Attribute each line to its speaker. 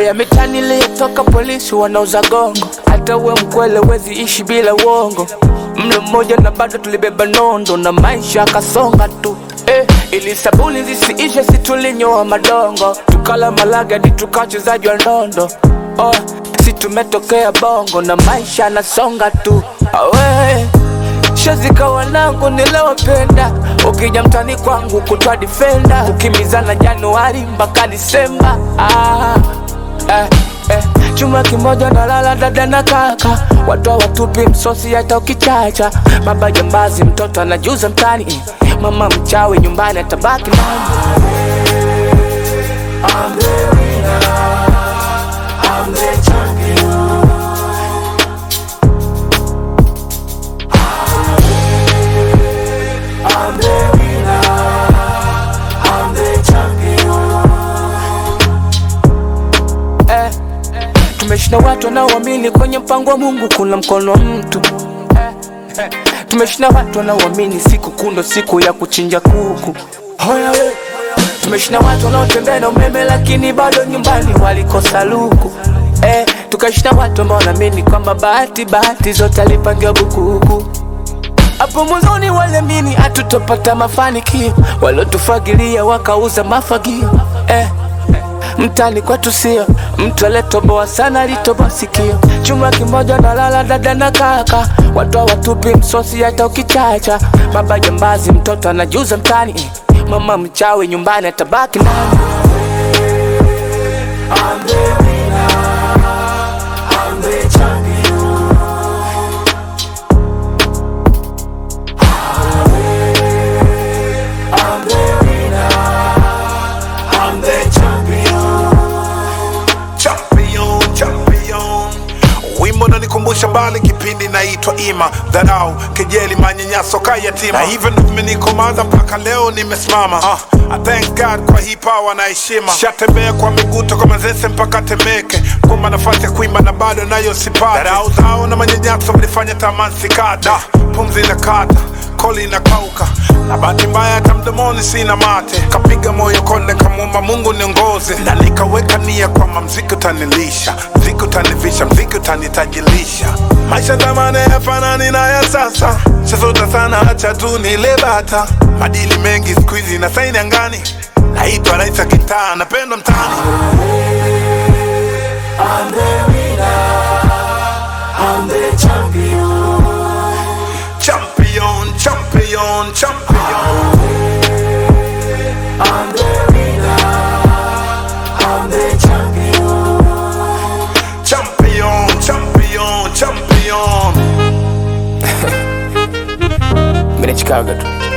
Speaker 1: Oya mitani iliyotoka polisi wanauza gongo, hata uwe mkwele wezi ishi bila uongo. Mlo mmoja na bado tulibeba nondo na maisha akasonga tu eh, ili sabuni zisiishe si tulinyoa madongo, tukala malaga di tukachezaji wa ndondo oh, si tumetokea bongo na maisha anasonga tu awe shazika wanangu nilowapenda, ukija mtani kwangu kutwa defender, kukimbizana Januari mpaka Disemba ah, eh, eh. Chuma kimoja na lala dada na kaka, watu watupi msosi hata ukichacha. Baba jambazi, mtoto anajuza mtani, mama mchawi nyumbani atabaki nani? eh, tumeshinda watu wanaoamini kwenye mpango wa Mungu kuna mkono wa mtu eh, eh, tumeshinda watu wanaoamini siku kundo siku ya kuchinja kuku Hoya we. tumeshinda watu wanaotembea na umeme lakini bado nyumbani walikosa luku eh, tukashinda watu ambao wanaamini kwamba bahati bahati zote alipangiwa bukuku hapo mwanzoni waliamini hatutopata mafanikio, waliotufagilia wakauza mafagio eh. Mtani kwetu sio mtu aliyetoboa sana, alitoboa sikio. Chuma kimoja na lala dada na kaka, watu hawatupi msosi hata ukichacha. Baba jambazi, mtoto anajuza mtani, mama mchawi nyumbani atabaki nani?
Speaker 2: champion, champion. Wimbo nanikumbusha mbali kipindi naitwa Ima, dharau, kejeli, manyanyaso ka yatima, na hivyo ndo vimenikomaza mpaka leo nimesimama. Uh, I thank God kwa hii power na heshima. Shatembea kwa miguu toka Manzese mpaka Temeke, kumba nafasi ya kuimba na bado nayo sipati. Dharau zao na manyanyaso vilifanya tamani sikata, pumzi na kata koli inakauka na bahati mbaya hata mdomoni sina mate, kapiga moyo konde, kamwomba Mungu niongoze, na nikaweka nia kwamba mziki utanilisha, mziki utanivisha, mziki utanitajilisha. Maisha zamani yafanani na ya sasa, shazota sana, acha tu nile bata. Madili mengi siku hizi na saini angani, naitwa rais wa kitaa, napendwa mtaani. Champion, champion, champion. Champion, champion, champion.
Speaker 1: Mimi ni Chicago tu.